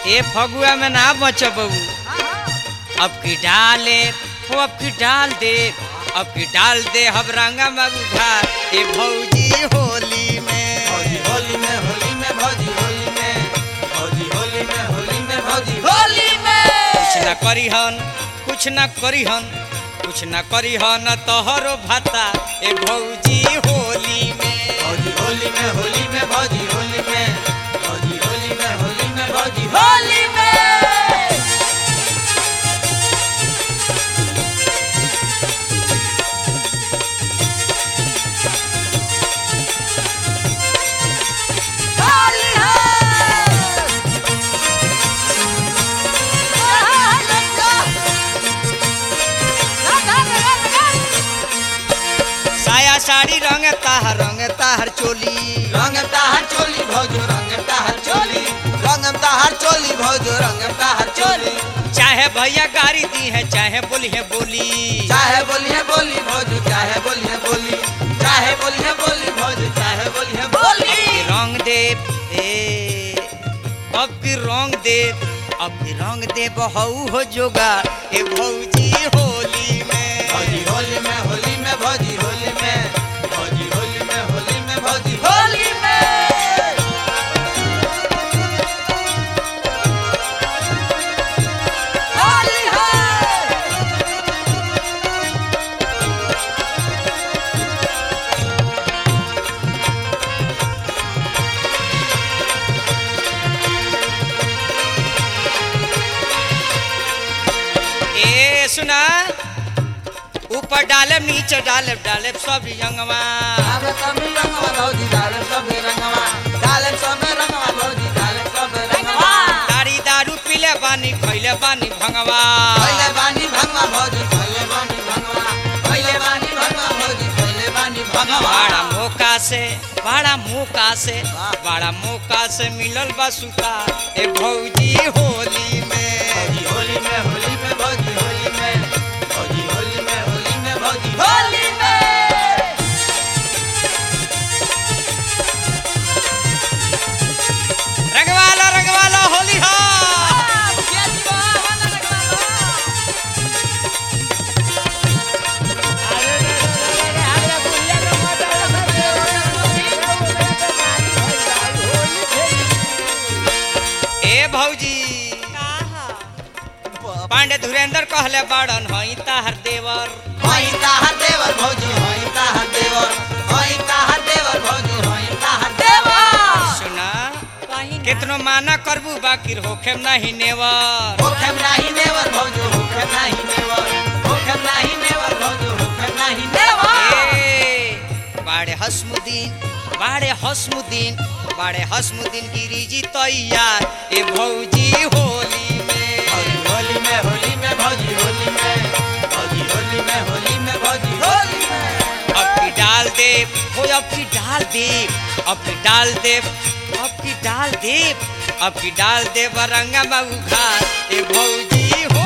ए फगुआ में ना बच बबू अब की डाले हो अब की डाल दे अब की डाल दे हम रंगा बाबू घर ए भौजी होली में भौजी होली में होली में भौजी होली में भौजी होली में होली में भौजी होली में कुछ ना करी हन कुछ ना करी हन कुछ ना करी हन तोहरो भाता ए भौजी होली में भौजी होली में होली में भौजी होली में भौजी होली में होली में भौजी होली में साया साड़ी रंग ताहर रंग ताहर चोली रंग ताहर चोली भौजो रंग ताहर चोली रंग ताहर चोली भौजो रंग ताहर चोली चाहे भैया गाड़ी दी है चाहे बोली है बोली चाहे बोलिए बोली भौजो चाहे बोलिए बोली चाहे बोलिए बोली भौजो चाहे बोलिए बोली की रंग दे ए अब की रंग दे अब की रंग दे बहू हो जोगा ए भौजी होली में भौजी होली में होली में भौजी होली में भौजी होली में होली में भौजी होली में होली है ए सुना ऊपर डाले नीचे डाले डाले सब यंगवा आवे कमी रंगवा भौजी डाले सब रंगवा डाले सब रंगवा भौजी डाले सब रंगवा दारू दारू पीले बानी खैले बानी भंगवा पहले बानी भंगवा भौजी पहले बानी भंगवा पहले बानी भंगवा भौजी पहले बानी भंगवा बड़ा मौका से बड़ा मौका से बड़ा मौका से मिलल बा सुता ए भौजी होली में भौजी होली में होली में भौजी होली में भौजी होली में होली में भौजी होली में रंगवाला रंगवाला होली हो ए भौजी पांडे धुरेंद्र कहले बाड़न हई ताहर देवर होई ताहर देवर भौजी होई ताहर देवर होई ताहर देवर भौजी होई ताहर देवर सुना कितनो माना करबू बाकी होखेम नहीं नेवर होखेम नाही नेवर भौजी होखेम नाही नेवर होखेम नाही नेवर भौजी होखेम नाही नेवर ए, बाड़े हसमुद्दीन बाड़े हसमुद्दीन बाड़े हसमुद्दीन गिरिजी तैयार ए भौजी होली में भौजी होली में होली में भौजी होली में भौजी होली में होली में भौजी होली में अब की डाल दे हो अब की डाल दे अब की डाल दे अब की डाल दे अब की डाल दे बरंगा मऊ घाट ए भौजी हो